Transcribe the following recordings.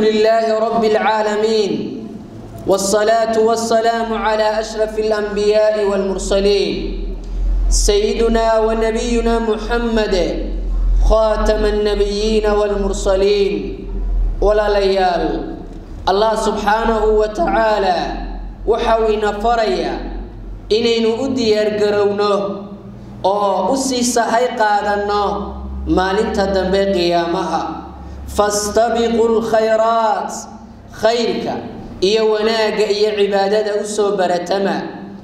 لله رب العالمين والصلاة والسلام على أشرف الأنبياء والمرسلين سيدنا ونبينا محمد خاتم النبيين والمرسلين ولا ليال الله سبحانه وتعالى وحوينا فريا إنينو أدير قرونه أو أسيس هاي قادنا maalinta dambe qiyaamaha fastabiqu lkhayraat khayrka iyo wanaagga iyo cibaadada usoo baratama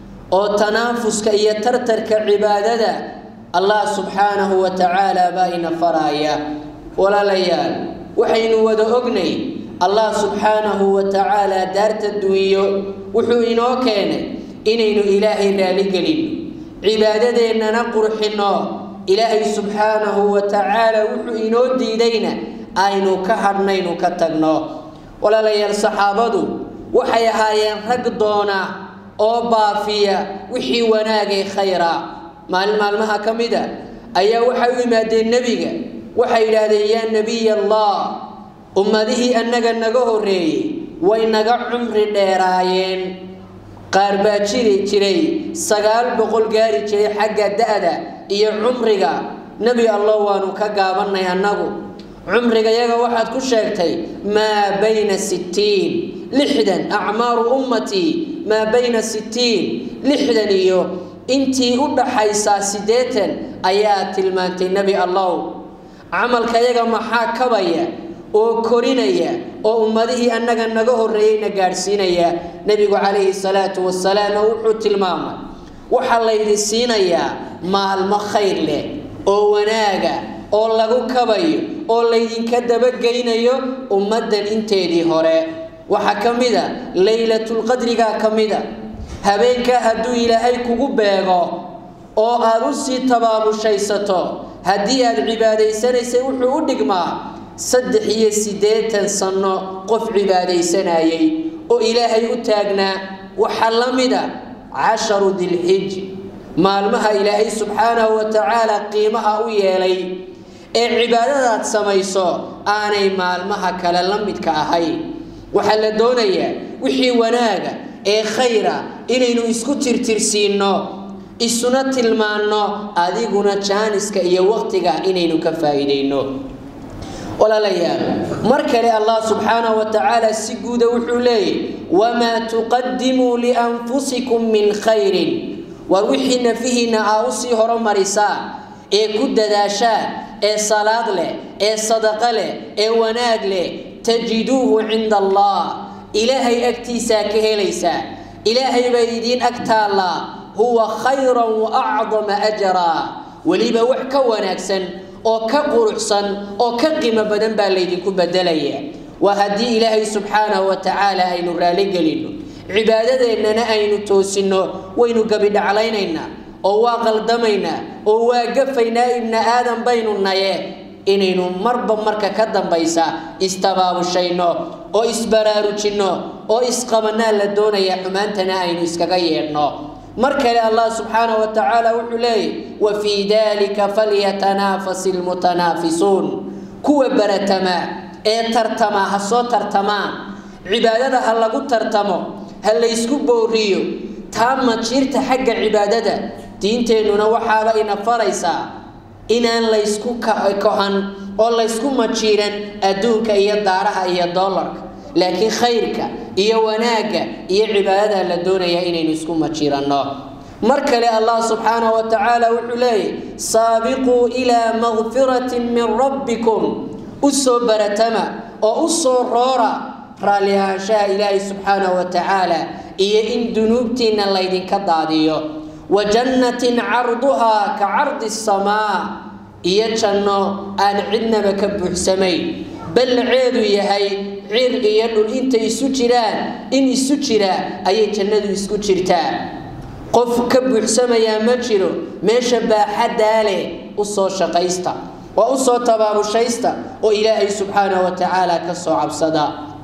oo tanaafuska iyo tartarka cibaadada allah subxaanahu wa tacaala baa ina faraaya walaalayaal waxaynu wada ognay allah subxaanahu wa tacaala daarta duwiyo wuxuu inoo keenay inaynu ilaahay raaligelino cibaadadeennana qurxinno ilaahay subxaanahu wa tacaala wuxuu inoo diidayna aynu ka hadhnaynu ka tagno walaalayaal saxaabadu waxay ahaayeen rag doona oo baafiya wixii wanaagay khayra maalin maalmaha ka mid a ayaa waxay u yimaadeen nebiga waxay yidhaahdeen yaa nebiy allah ummadihii annaga naga horreeyey way naga cumri dheeraayeen qaar baa jiri jiray sagaal boqol gaari jiray xagga da-da iyo cumriga nebi allah waanu ka gaabannay annagu cumriga yaga waxaad ku sheegtay maa bayna sittiin lixdan acmaaru ummatii maa bayna sittiin lixdan iyo intii u dhaxaysaa siddeetan ayaa tilmaantay nebi allow camalka yaga maxaa kabaya oo korinaya oo ummadihii annaga naga horreeyeyna gaadhsiinaya nebigu calayhi salaatu wasalaam wuxuu tilmaamay waxaa laydi siinayaa maalmo khayr leh oo wanaaga oo lagu kabayo oo laydinka dabageynayo ummaddan inteedii hore waxaa ka mid a laylatulqadrigaa ka mid a habeenkaa hadduu ilaahay kugu beego oo aad u sii tabaabushaysato haddii aad cibaadaysanaysay wuxuu u dhigmaa saddex iyo siddeetan sanno qof cibaadaysanayay oo ilaahay u taagnaa waxaa la mid a casharu dilxij maalmaha ilaahay subxaanahu wa tacaala qiimaha u yeelay ee cibaadadaad samayso aanay maalmaha kale la midka ahayn waxaa la doonayaa wixii wanaaga ee khayra inaynu isku tirtirsiinno isuna tilmaanno adiguna jaaniska iyo waqtiga inaynu ka faa'iidayno walaalayaal mar kale allah subxaanahu wa tacaala si guuda wuxuu leeyahy wamaa tuqadimuu lianfusikum min khayrin war wixii nafihiinna aa usii horumarisaa ee ku dadaashaan ee salaad leh ee sadaqo leh ee wanaag leh tajiduuhu cinda allah ilaahay agtiisaa ka helaysaa ilaahay baa idiin ag taallaa huwa khayran wa acdama ajaraa weliba wax ka wanaagsan oo ka quruxsan oo ka qiimo badan baa laydinku bedelaya waa haddii ilaahay subxaanahu wa tacaala aynu raaligelinno cibaadadeennana aynu toosinno waynu gabidhaclaynaynaa oo waa qaldamaynaa oo waa gafaynaa ibna aadan baynu naye inaynu marba marka ka dambaysa istabaabushayno oo isbaraarujinno oo isqabannaa la doonaya xumaantana aynu iskaga yeedhno mar kale allah subxaanahu wa tacaala wuxuu leeyahy wa fii dalika falyatanaafasi lmutanaafisuun kuwa baratamaa ee tartama ha soo tartamaan cibaadada ha lagu tartamo ha laysku booriyo taa majiirta xagga cibaadada diinteennuna waxaaba ina faraysaa inaan laysku kohan oo laysku majiiran adduunka iyo daaraha iyo doolarka laakiin khayrka iyo wanaagga iyo cibaadada la doonayaa inaynu isku majiiranno mar kale allah subxaanahu wa tacaala wuxuu leeyahy saabiquu ilaa makfiratin min rabbikum u soo baratama oo u soo roora raalli ahaanshaha ilaahay subxaanahu wa tacaala iyo in dunuubtiinna laydinka daadiyo wa jannatin carduhaa ka cardi asamaa iyo janno aan cidnaba ka buuxsamayn ballaceedu yahay cir iyo dhul intay isu jiraan in isu jira ayay jannadu isku jirtaa qof ka buuxsamayaa ma jiro meesha baaxaddaa leh u soo shaqaysta waa u soo tabaabushaysta oo ilaahay subxaanahu wa tacaala ka soo cabsada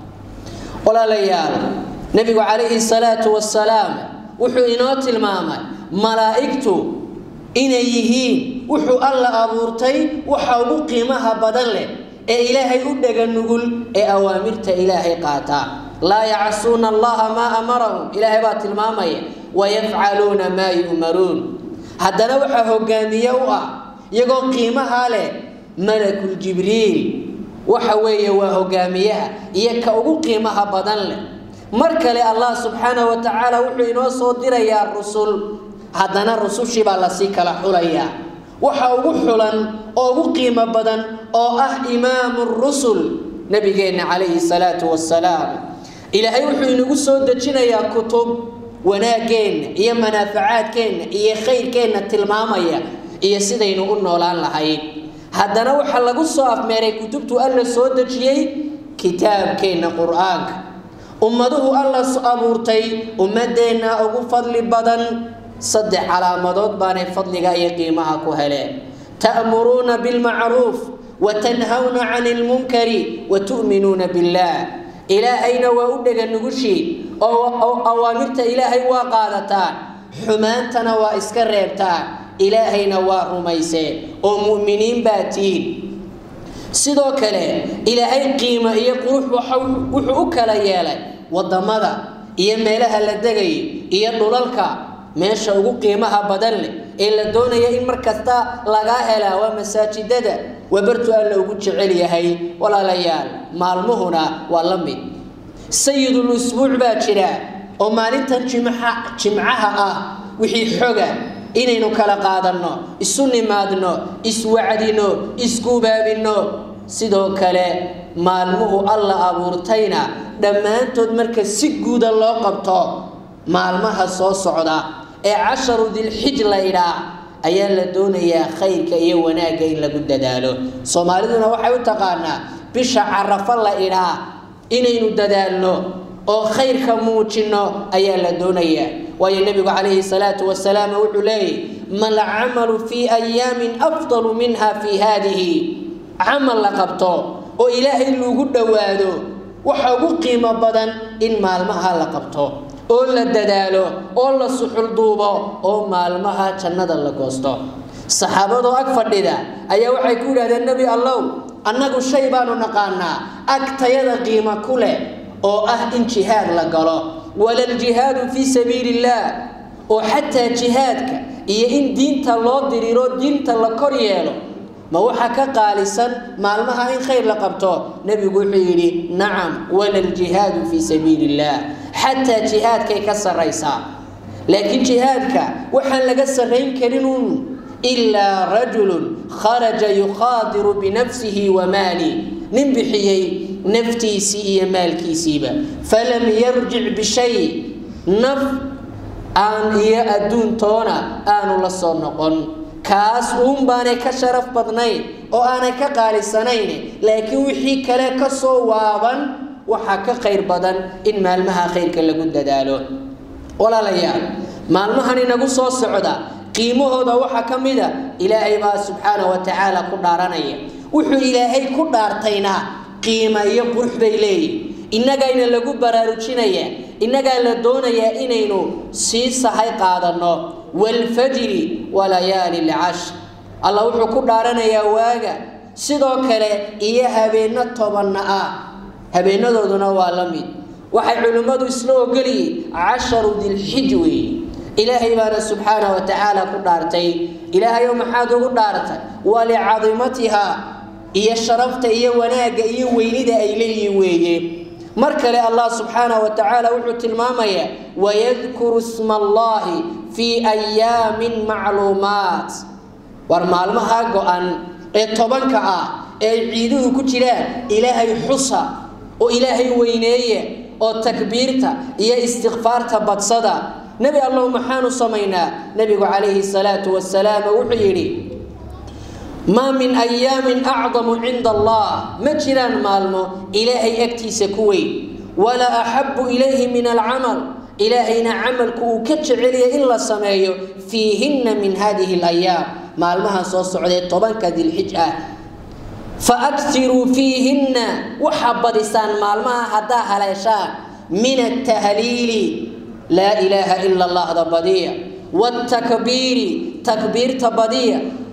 walaalayaal nebigu calayhi salaatu wasalaam wuxuu inoo tilmaamay malaa'igtu inay yihiin wuxuu alla abuurtay waxa ugu qiimaha badan leh ee ilaahay u dhega nugul ee awaamirta ilaahay qaata laa yacsuuna allaha maa amarahum ilaahay baa tilmaamaya wayafcaluuna maa yu'maruun haddana waxaa hogaamiye u ah iyagoo qiimahaa leh malakul jibriil waxa weeye waa hogaamiyaha iyo ka ugu qiimaha badan leh mar kale allah subxaanahu wa tacaala wuxuu inoo soo dirayaa rusul haddana rusushii baa lasii kala xulayaa waxa ugu xulan oo ugu qiimo badan oo ah imaamu rusul nabigeenna calayhi salaatu wasalaam ilaahay wuxuu inagu soo dejinayaa kutub wanaaggeenna iyo manaafacaadkeenna iyo khayrkeenna tilmaamaya iyo sidaynu u noolaan lahayn haddana waxaa lagu soo afmeeray kutubtu alla soo dejiyey kitaabkeenna qur-aanka ummaduhu alla abuurtay ummadeenna ugu fadli badan saddex calaamadood baanay fadliga iyo qiimaha ku heleen ta'muruuna bilmacruuf wa tanhawna cani lmunkari wa tu'minuuna billaah ilaahayna waa u dhega nugushii oo awaamirta ilaahay waa qaadataan xumaantana waa iska reebtaan ilaahayna waa rumayseen oo mu'miniin baa tihiin sidoo kale ilaahay qiimo iyo qurux wuxuu u kala yeelay waddamada iyo meelaha la degayo iyo dhulalka meesha ugu qiimaha badan leh ee la doonaya in mar kasta lagaa helaa waa masaajidada waa bartu alla ugu jecel yahay walaalayaal maalmuhuna waa la mid sayidul usbuuc baa jira oo maalintan jimca jimcaha ah wixii xoga inaynu kala qaadanno isu nimaadno iswacdino isgubaabinno sidoo kale maalmuhu alla abuurtayna dhammaantood marka si guuda loo qabto maalmaha soo socda ee casharu dilxij la idhaa ayaa la doonayaa khayrka iyo wanaagga in lagu dadaalo soomaaliduna waxay u taqaanaa bisha carafo la idhaa inaynu dadaalno oo khayrka muujinno ayaa la doonayaa waayo nebigu calayhi salaatu wasalaam wuxuu leeyahy mal camalu fii ayaamin afdalu minha fii haadihi camal la qabto oo ilaahay lagu dhowaado waxa ugu qiimo badan in maalmaha la qabto oo la dadaalo oo la suxulduubo oo maalmaha jannada la goosto saxaabadoo ag fadhida ayaa waxay ku yidhahdeen nebi allow annagu shay baanu naqaanaa agtayada qiimo ku leh oo ah in jihaad la galo walaljihaadu fii sabiili illaah oo xataa jihaadka iyo in diinta loo diriiro diinta la kor yeelo ma waxaa ka qaalisan maalmaha in khayr la qabto nebigu wuxuu yidhi nacam walaljihaadu fii sabiili illaah xataa jihaadkay ka sarraysaa laakiin jihaadka waxaan laga sarrayn karinun ilaa rajulun kharaja yukhaadiru binafsihi wa maali nin bixiyey naftiisii iyo maalkiisiiba falam yarjic bishay naf aan iyo adduuntoona aanu la soo noqon kaas uun baanay ka sharaf badnayn oo aanay ka qaalisanayn laakiin wixii kale ka soo waaban waxaa ka khayr badan in maalmaha khayrka lagu dadaalo walaalayaal maalmahan inagu soo socda qiimahooda waxaa ka mid a ilaahay baa subxaana wa tacaala ku dhaaranaya wuxuu ilaahay ku dhaartayna qiima iyo qurux bay leeyihin innagayna lagu baraarujinayaa innagaa la doonayaa inaynu sii sahay qaadanno waalfajri walayaali lcashr allah wuxuu ku dhaaranayaa waaga sidoo kale iyo habeenno tobanna ah habeenadooduna waa la mid waxay culimmadu isla ogolyihin casharu dilxij weeye ilaahay baana subxaana wa tacaala ku dhaartay ilaahayow maxaad ugu dhaartay walicadimatiha iyo sharafta iyo wanaagga iyo weynida ay leeyihin weeye mar kale allah subxaana wa tacaala wuxuu tilmaamayaa wayadkuru sma allahi fii ayaamin macluumaat war maalmaha go-an ee tobanka ah ee ciiduhu ku jiraan ilaahay xusa oo ilaahay weyneeya oo takbiirta iyo istikfaarta badsada nebi allow maxaanu samaynaa nebigu calayhi salaatu wasalaam wuxuu yidhi maa min ayaamin acdamu cinda allah ma jiraan maalmo ilaahay agtiisa ku weyn walaa axabu ilayhi min alcamal ilaahayna camalku uu ka jeceliyay in la sameeyo fiihinna min hadihi alayaam maalmaha soo socdee tobanka dilxij ah fa aktiruu fiihinna waxaa badisaan maalmaha haddaa haleeshaan min altahliili laa ilaaha ila allahda badiya wاtakbiiri takbiirta badiya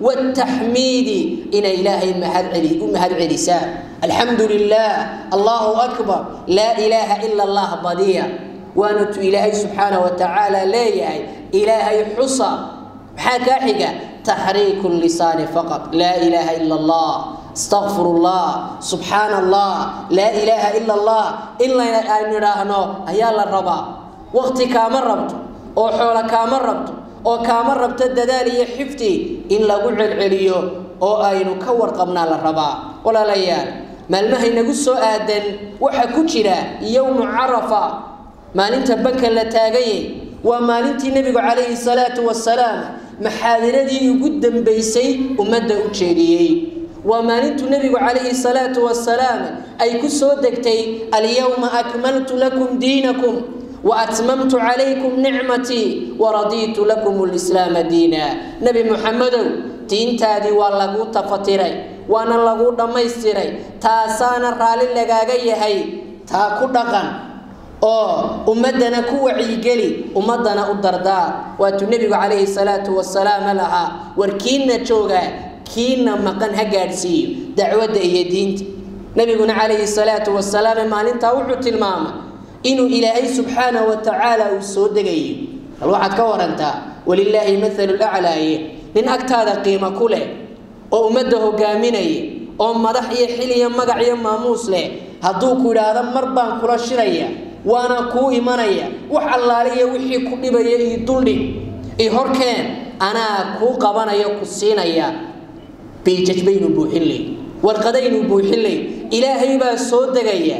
wataxmiidi inay ilaahay u mahad celisaan alxamdu lilah allahu akbar laa ilaaha ila allah badiya waanatu ilaahay subxaana wa tacaala leeyahay ilaahay xusa maxaa kaa xiga taxriiku lisaani faqad laa ilaaha ila allah astaqfir allah subxaana allah laa ilaaha ila allah in aynu idhaahno ayaa la rabaa waqti kaama rabto oo xoolo kaama rabto oo kaama rabto dadaal iyo xifti in lagu celceliyo oo aynu ka warqabnaa la rabaa walaalayaal maalmaha inagu soo aadan waxaa ku jira yowmu carafa maalinta banka la taagayay waa maalintii nebigu calayhi salaatu wasalaam maxaadiradii ugu dambaysay ummadda u jeediyey waa maalintuu nebigu calayhi salaatu wasalaam ay ku soo degtay alyowma akmaltu lakum diinakum waatmamtu calaykum nicmatii waradiitu lakum lislaama diina nebi muxamedow diintaadii waa laguu tafatiray waana laguu dhammaystiray taasaana raalli lagaaga yahay taa ku dhaqan oo ummadana ku wacyigeli ummadana u dardaar waatuu nebigu calayhi salaatu wasalaam lahaa war kiina jooga kiina maqan ha gaadhsiiyo dacwadda iyo diinta nebiguna calayhi salaatu wasalaam maalintaa wuxuu tilmaamay inuu ilaahay subxaanahu wa tacaala uu soo degayo bal waxaad ka warantaa walilaahi mathalu laclaaye nin agtaada qiimo ku leh oo ummadda hogaaminaya oo madax iyo xil iyo magac iyo maamuus leh hadduu ku idhaahdo mar baan kula shiraya waana kuu imanaya wax allaale iyo wixii ku dhibaya io duldhig i horkeen anaa kuu qabanaya ku siinaya biijaj baynu buuxin ley warqadaynu buuxin ley ilaahay baa soo degaya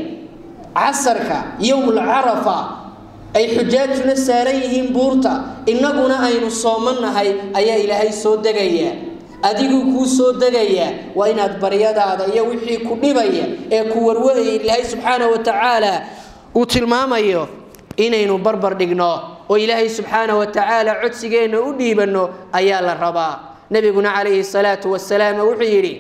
casarka yowmulcarafa ay xujaajuna saaran yihiin buurta innaguna aynu soomannahay ayaa ilaahay soo degaya adiguu kuu soo degaya waa inaad baryadaada iyo wixii ku dhibaya ee ku warwaraya ilaahay subxaana wa tacaala uu tilmaamayo inaynu barbar dhigno oo ilaahay subxaana wa tacaala codsigeenna u dhiibanno ayaa la rabaa nebiguna calayhi salaatu wasalaam wuxuu yidhi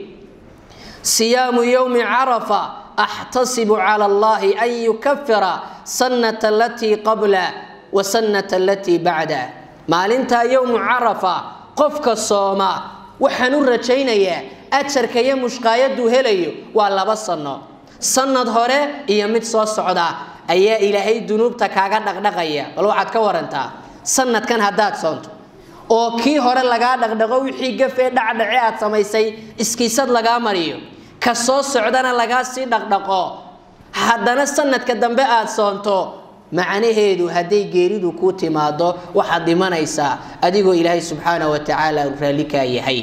siyaamu yowmi carafa axtasibu cala allahi an yukafira sannata alatii qabla wa sannata alatii bacda maalintaa yowmu carafa qofka sooma waxaan u rajaynayaa ajarka iyo mushqaayaduu helayo waa laba sanno sanad hore iyo mid soo socda ayaa ilaahay dunuubta kaaga dhaqdhaqaya bal waxaad ka warantaa sanadkan haddaad soonto oo kii hore lagaa dhaqdhaqo wixii gafee dhacdhace aad samaysay iskiisad lagaa mariyo ka soo socdana lagaa sii dhaqdhaqo haddana sanadka dambe aad soonto macnaheedu hadday geeridu kuu timaado waxaad dhimanaysaa adigoo ilaahay subxaana wa tacaala raalli kaa yahay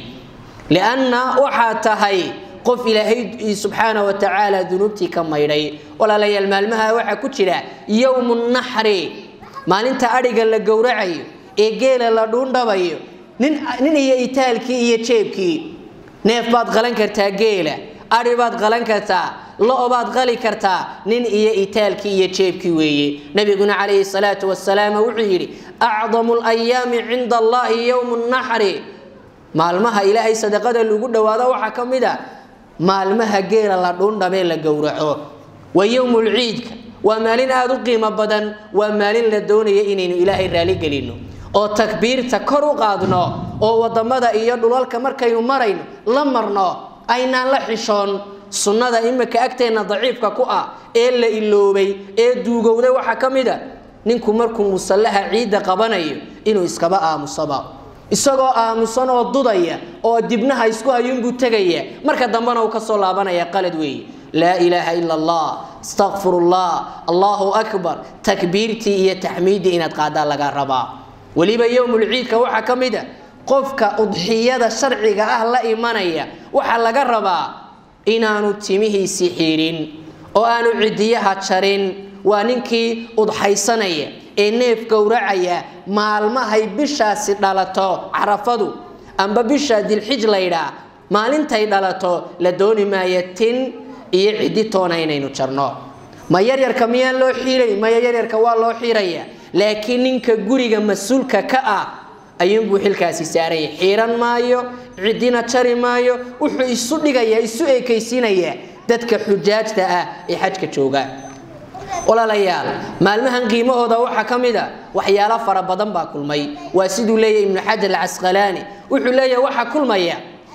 lianna waxaad tahay qof ilaahay subxaana wa tacaala dunuubtii ka maydhay walaalayaal maalmaha waxaa ku jira yowmu naxri maalinta adhiga la gowracayo ee geela la dhuundhabayo nin iyo itaalkii iyo jeebkii neef baad qalan kartaa geela adhi baad qalan kartaa lo baad qali kartaa nin iyo itaalkii iyo jeebkii weeye nabiguna calayhi salaatu wasalaam wuxuu yidhi acdamu layaami cinda allahi yowmu naxri maalmaha ilaahay sadaqada lagu dhowaado waxaa ka mid a maalmaha geela la dhuundhabee la gowraco waa yowmulciidka waa maalin aada u qiimo badan waa maalin la doonaya inaynu ilaahay raaligelino oo takbiirta kor u qaadno oo wadamada iyo dhulalka markaynu marayno la marno aynaan la xishoon sunnada imika agteenna daciifka ku ah ee la iloobay ee duugowday waxaa ka mid a ninku markuu musallaha ciidda qabanayo inuu iskaba aamusaba isagoo aamusan oo dudaya oo dibnaha isku hayuunbuu tegaya marka dambena uu kasoo laabanaya qalad weeye laa ilaaha ila allah astaqfirullah allahu akbar takbiirtii iyo taxmiiddii inaad qaadaa laga rabaa weliba yowmulciidka waxaa ka mid a qofka udxiyada sharciga ah la imanaya waxaa laga rabaa inaanu timihiisii xiidhin oo aanu cidiyaha jarin waa ninkii udxaysanaya ee neef gowracaya maalmahay bishaasi dhalato carafadu amba bisha dilxij laydhaa maalintay dhalato la dooni maayo tin iyo ciddi toona inaynu jarno ma yaryarka miyaan loo xiiray maya yaryarka waa loo xiiraya laakiin ninka guriga mas-uulka ka ah ayuunbuu xilkaasi saaraya xiiran maayo ciddina jari maayo wuxuu isu dhigayaa isu eekaysiinayaa dadka xujaajta ah ee xajka jooga walaalayaal maalmahan qiimahooda waxaa ka mid a waxyaalo fara badan baa kulmay waa siduu leeyahy ibnu xajar alcasqalaani wuxuu leeyahay waxaa kulmaya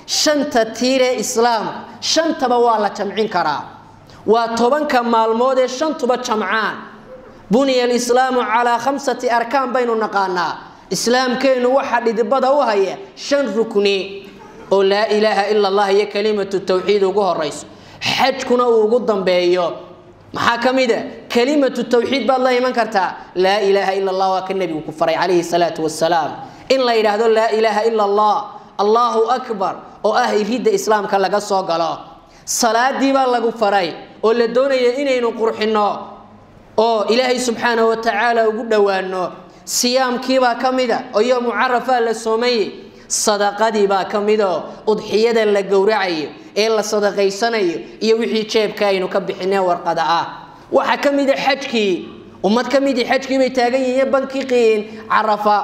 shanta tiiree islaamka shantaba waa la jamcin karaa waa tobanka maalmood ee shantuba jamcaan buniya alislaamu calaa khamsati arkaan baynu naqaanaa islaamkeennu waxaa dhidibada u haya shan rukni oo laa ilaaha ila allah iyo kalimatu tawxiid ugu horayso xajkuna uu ugu dambeeyo maxaa ka mid a kalimatu tawxiid baad la iman kartaa laa ilaaha ila allah waa ka nebigu ku faray calayhi salaatu wasalaam in la yidhaahdo laa ilaaha ila allah allahu akbar oo ah iridda islaamka laga soo galo salaadii baa lagu faray oo la doonaya inaynu qurxinno oo ilaahay subxaanahu wa tacaala ugu dhowaano siyaamkiibaa ka mida oo yoomu carafaa la soomayey sadaqadiibaa ka midoo udxiyada la gowracayo ee la sadaqaysanayo iyo wixii jeebka aynu ka bixinee warqada ah waxaa ka mida xajkii ummad ka midii xajkii bay taagan yihiin bankii qiin carafa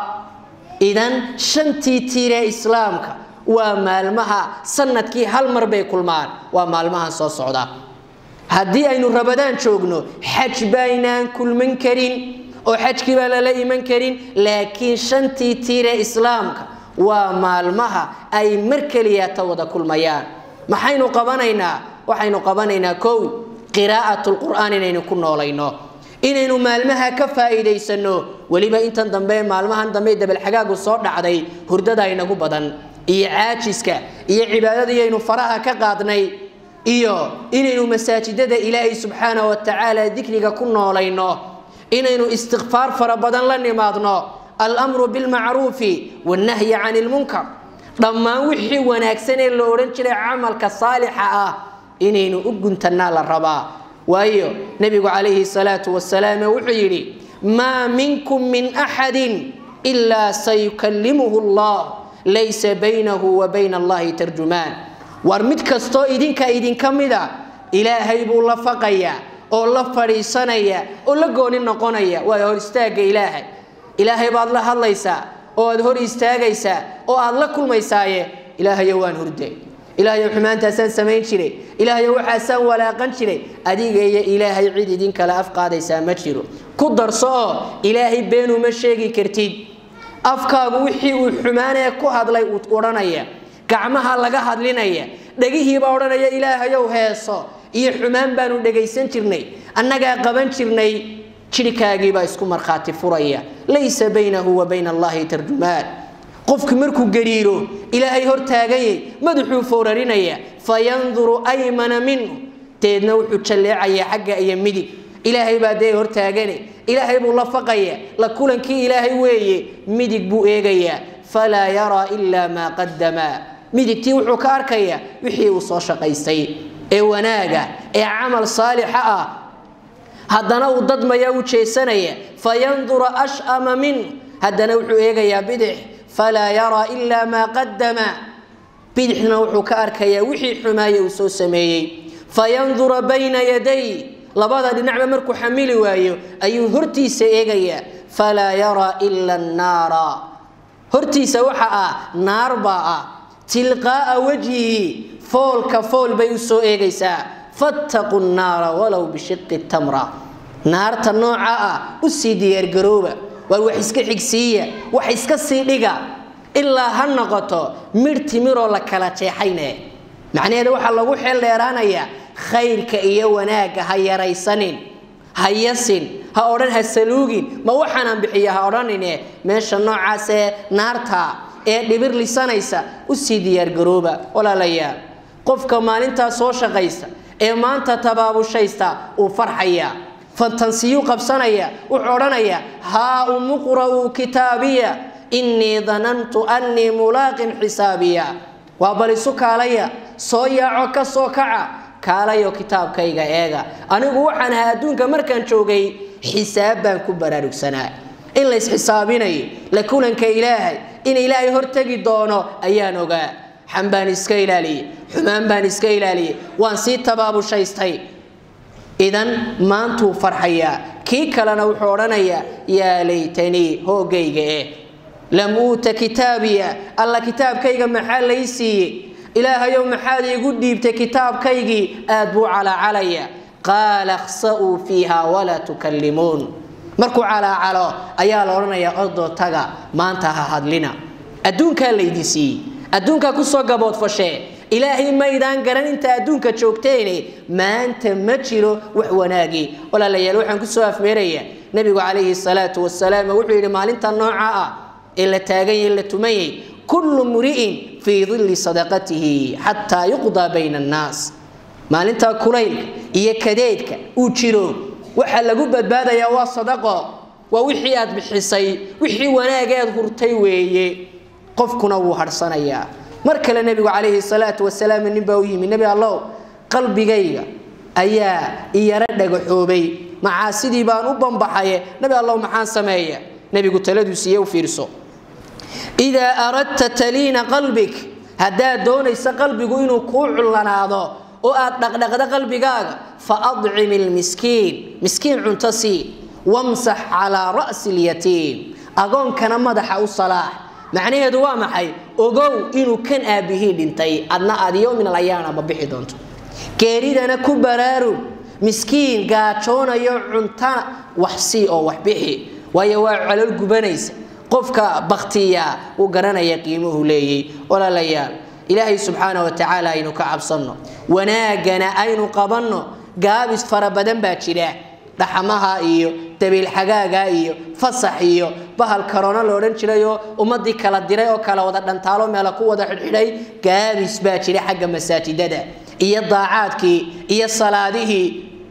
idan shantii tiiree islaamka waa maalmaha sanadkii hal mar bay kulmaan waa maalmahan soo socda haddii aynu rabadaan joogno xaj baynaan kulman karin oo xajkii baa lala iman karin laakiin shantii tiiree islaamka waa maalmaha ay mar keliyata wada kulmayaan maxaynu qabanaynaa waxaynu qabanaynaa kow qiraa'at lqur'aan inaynu ku noolayno inaynu maalmaha ka faa'iidaysano weliba intan dambe maalmahan dambe dabalxagaagu soo dhacday hurdada inagu badan iyo caajiska iyo cibaadadiiyaynu faraha ka qaadnay iyo inaynu masaajidada ilaahay subxaana wa tacaala dikriga ku noolayno inaynu istikfaar fara badan la nimaadno almru bilmacruufi wannahyi can ilmunkar dhammaan wixii wanaagsan ee la odhan jiray camalka saalixa ah inaynu u guntannaa la rabaa waayo nebigu calayhi salaatu wasalaam wuxuu yidhi maa minkum min axadin ilaa sayukallimuhu allah laysa baynahu wa bayna allahi tarjumaan war mid kastoo idinka idinka mida ilaahay buu la faqayaa oo la fadhiisanaya oo la gooni noqonaya waa hor istaagga ilaahay ilaahay baad la hadlaysaa oo aad hor istaagaysaa oo aad la kulmaysaaye ilaahayo waan hurde ilaahayo xumaantaasaan samayn jiray ilaahayo waxaasaan walaaqan jiray adiga iyo ilaahay cid idin kale afqaadaysaa ma jiro ku darso oo ilaahay beenuma sheegi kartid afkaagu wixii uu xumaanee ku hadlay uu odhanaya gacmaha laga hadlinaya dhegihiibaa odhanaya ilaahayow heeso iyo xumaan baanu dhegaysan jirnay annagaa qaban jirnay jirhkaagiibaa isku markhaati furaya laysa baynahu wa bayna allahi tarjumaan qofku markuu gariiro ilaahay hor taaganyay madaxuu foorarinaya fayanduru aymana minhu deedna wuxuu jalleecayaa xagga iyo midig ilaahay baa dee hortaagane ilaahay buu la faqaya la kulankii ilaahay weeye midig buu eegayaa falaa yaraa ilaa maa qadamaa midigtii wuxuu ka arkayaa wixii uu soo shaqaystay ee wanaaga ee camal saalixa ah haddana uu dadmaya u jeesanaya fayandura ashama minhu haddana wuxuu eegayaa bidix falaa yaraa ilaa maa qadama bidixna wuxuu ka arkayaa wixii xumaaye uu soo sameeyey fayandura bayna yaday labada dhinacba markuu xamili waayo ayuu hortiisa eegayaa falaa yaraa ila annaara hortiisa waxa ah naar baa ah tilqaa'a wajhihi foolka fool bay u soo eegaysaa fattaquu nnaara walow bishiqi tamra naarta nooca ah u sii diyaargarooba waar wax iska xigsiiya wax iska sii dhiga ilaa ha noqoto midh timiroo la kala jeexayne macnaheeda waxaa lagu xeel dheeraanayaa khayrka iyo wanaagga ha yaraysanin ha yasin ha odhan ha saluugin ma waxaanaan bixiya ha odhanine meesha noocaasee naarta ee dhibir lisanaysa u sii diyaargarooba walaalayaal qofka maalintaas soo shaqaysta ee maanta tabaabushaysta uu farxaya fantansiyuu qabsanaya wuxuu odhanaya haa umuqra'uu kitaabiya innii danantu annii mulaaqin xisaabiya waa bal isu kaalaya soo yaaco ka soo kaca kaalayo kitaabkayga eega anigu waxaan ahaa adduunka markaan joogay xisaab baan ku baraarugsanaa in la isxisaabinayo la kulanka ilaahay in ilaahay hortegi doono ayaan ogaa xan baan iska ilaaliyey xumaan baan iska ilaaliyey waan sii tabaabushaystay idan maantuu farxayaa kii kalena wuxuu odhanayaa yaa laytanii hoogayga eh lam uuta kitaabiya alla kitaabkayga maxaa lay siiyey ilaahayow maxaad iigu dhiibtay kitaabkaygii aad buu calaacalaya qaala khsa'uu fiiha walaa tukallimuun markuu calaacalo ayaa la odhanayaa ordoo taga maanta ha hadlina adduunkaa laydi siiyey adduunkaa kusoo gaboodfashee ilaahay maydaan garan inta adduunka joogteene maanta ma jiro wax wanaagii walaalayaal waxaan kusoo afmeerayaa nebigu calayhi salaatu wasalaam wuxuu yidhi maalinta nooca ah ee la taaganyay la tumayay kullu mri'in fii dilli sadaqatihi xataa yuqdaa bayna annaas maalintaa kulaylka iyo kadeedka uu jiro waxaa lagu badbaadayaa waa sadaqo waa wixii aad bixisay wixii wanaageed hurtay weeye qofkuna wuu harhsanayaa mar kale nebigu calayhi salaatu wasalaam nin baa u yimi nebi allow qalbigayga ayaa iyaro dhagaxoobay macaasidii baan u bambaxaye nebi allow maxaan sameeya nebigu taladuu siiye u fiirso idaa aradta taliina qalbik haddaad doonaysa qalbigu inuu kuu cullanaado oo aad dhaqdhaqda qalbigaaga fa adcim ilmiskiin miskiin cunto sii wamsax calaa ra'si ilyatiim agoonkana madaxa u salaax macnaheedu waa maxay ogow inuu kan aabbihii dhintay adna aad yowmin alayaanaba bixi doonto geeridana ku baraarug miskiin gaajoonayo cuntana wax sii oo wax bixi waayo waa colol gubanaysa qofka baktiya uu garanaya qiimuhu leeyay walaalayaal ilaahay subxaana wa tacaala aynu ka cabsanno wanaagana aynu qabanno gaabis fara badan baa jira dhaxamaha iyo dabiilxagaaga iyo fasax iyo bahal karoona la odhan jirayoo ummadii kala diray oo kala wada dhantaalo meela ku wada xidhxidhay gaabis baa jira xagga masaajidada iyo daacaadkii iyo salaadihii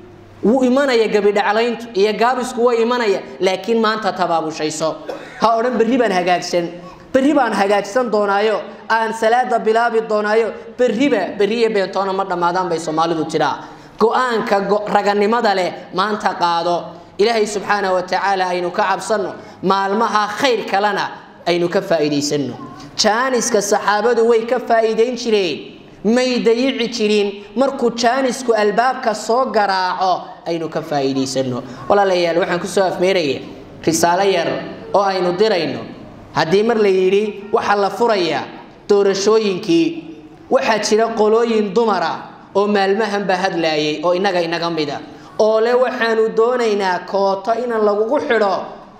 wuu imanaya gebidhaclayntu iyo gaabisku way imanaya laakiin maanta tabaabushayso ha odhan berri baan hagaagsan berri baan hagaagsan doonaayo aan salaada bilaabi doonaayo berriba berriyo beentoona ma dhammaadaan bay soomaalidu tiraa go-aanka raganimada leh maanta qaado ilaahay subxaana wa tacaala aynu ka cabsanno maalmaha khayr kalena aynu ka faa'iidaysanno jaaniska saxaabadu way ka faa'iidayn jireen may dayici jirin markuu jaanisku albaabka soo garaaco aynu ka faa'iidaysanno walaalayaal waxaan kusoo afmeeraya risaalo yar oo aynu dirayno haddii mar la yidhi waxaa la furayaa doorashooyinkii waxaa jira qolooyin dumara oo maalmahanba hadlaayay oo innaga inaga mida oo le waxaanu doonaynaa kooto inaan lagugu xidho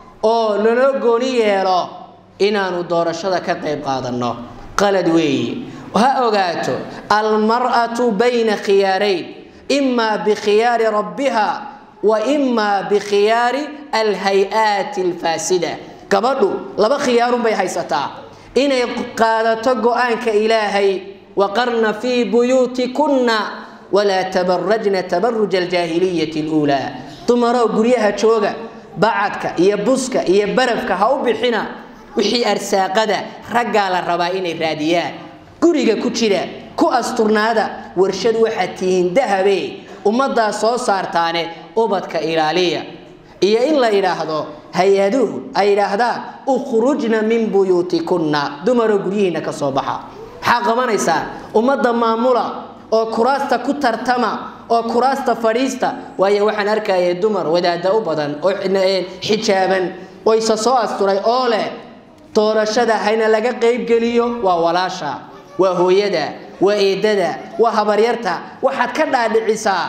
oo naloo gooni yeelo inaanu doorashada ka qayb qaadanno qalad weeye ha ogaato almar'atu bayna khiyaarayn imaa bikhiyaari rabbiha wa imaa bikhiyaari alhay-aati alfaasida gabadhu laba khiyaarunbay haysataa inay qaadato go-aanka ilaahay waqarna fii buyuutikunna walaa tabarajna tabaruja aljaahiliyati luulaa dumaroo guryaha jooga bacadka iyo buska iyo barafka ha u bixina wixii arsaaqada raggaa la rabaa inay raadiyaan guriga ku jira ku asturnaada warshad waxaad tihiin dahabe ummaddaa soo saartaane ubadka ilaaliya iyo in la yidhaahdo hay-aduhu ay yidhaahdaan ukhrujna min buyuutikunna dumaroo guryihiinna ka soo baxa maxaa qabanaysaa ummadda maamula oo kuraasta ku tartama oo kuraasta fadhiista waayo waxaan arkaya dumar wadaada u badan oo xijaaban oo isa soo asturay oo leh doorashada hayna laga qaybgeliyo waa walaasha waa hooyada waa eedada waa habaryarta waxaad ka dhaadhicisaa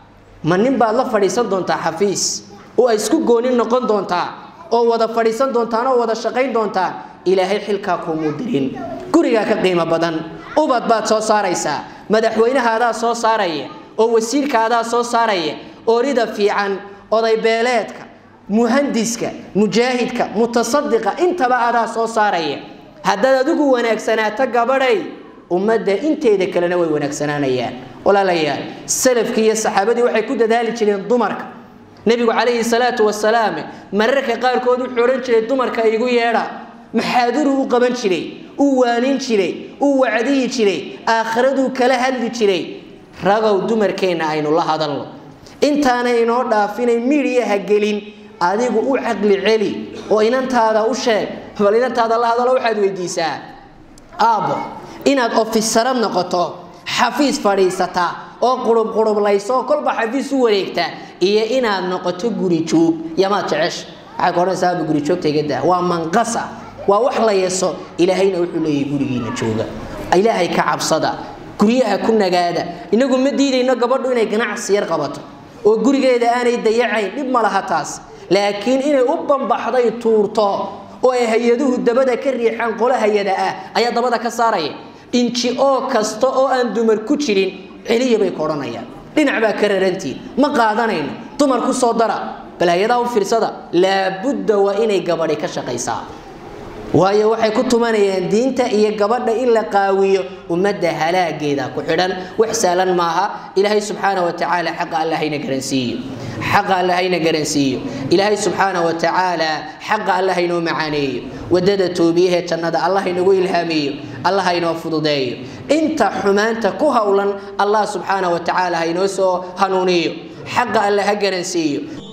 ma nin baad la fadhiisan doontaa xafiis oo ay isku gooni noqon doontaa oo wada fadhiisan doontaan oo wada shaqayn doontaan ilaahay xilkaa kuumuu dirin gurigaa ka qiimo badan ubad baad soo saaraysaa madaxweynahaadaa soo saaraya oo wasiirkaadaa soo saaraya orida fiican oday beeleedka muhandiska mujaahidka mutasadiqa intaba adaa soo saaraya haddaad adigu wanaagsanaato gabadhay ummadda inteeda kalena way wanaagsanaanayaan walaalayaal salafkii iyo saxaabadii waxay ku dadaali jireen dumarka nebigu calayhi salaatu wasalaam mararka qaarkood wuxuu odhan jiray dumarka igu yeedha maxaaduru u qaban jiray u waanin jiray u wacdiyi jiray aakhiraduu kala hadli jiray ragow dumarkeenna aynu la hadalno intaana inoo dhaafinay midiyaha gelin adigu u caqli celi oo inantaada u sheeg bal inantaada la hadalo waxaad weydiisaa aabbo inaad ofisarad noqoto xafiis fadhiisata oo qurub qurublayso oo kolba xafiis u wareegta iyo inaad noqoto guri joog yamaad jecesha waxay ka odhanaysaa aaba guri joogta iga daa waa manqasa waa wax la yeeso ilaahayna wuxuu leeyahay gurigiina jooga ilaahay ka cabsada guryaha ku nagaada inagu ma diidayno gabadhu inay ganacsi yar qabato oo gurigeeda aanay dayacayn dhib ma laha taas laakiin inay u bambaxday tuurto oo ay hay-aduhu dabada ka riixaan qolo hay-ada ah ayaa dabada ka saaraya inji oo kasta oo aan dumar ku jirin celiya bay ka odhanayaan dhinac baa ka rarantiin ma qaadanayno dumar ku soo dara bal hay-adaha u fiirsada laabudda waa inay gabadhi ka shaqaysaa waayo waxay ku tumanayaan diinta iyo gabadha in la qaawiyo ummadda halaageeda ku xidhan wax saalan maaha ilaahay subxaana wa tacaala xaqa alla hayna garansiiyo xaqa alla hayna garansiiyo ilaahay subxaana wa tacaala xaqa alla haynoo macaaneeyo wadada toobiyahee jannada allah haynagu ilhaamiyo allah haynoo fududeeyo inta xumaanta ku howlan allah subxaana wa tacaala haynoo soo hanuuniyo xaqa alla ha garansiiyo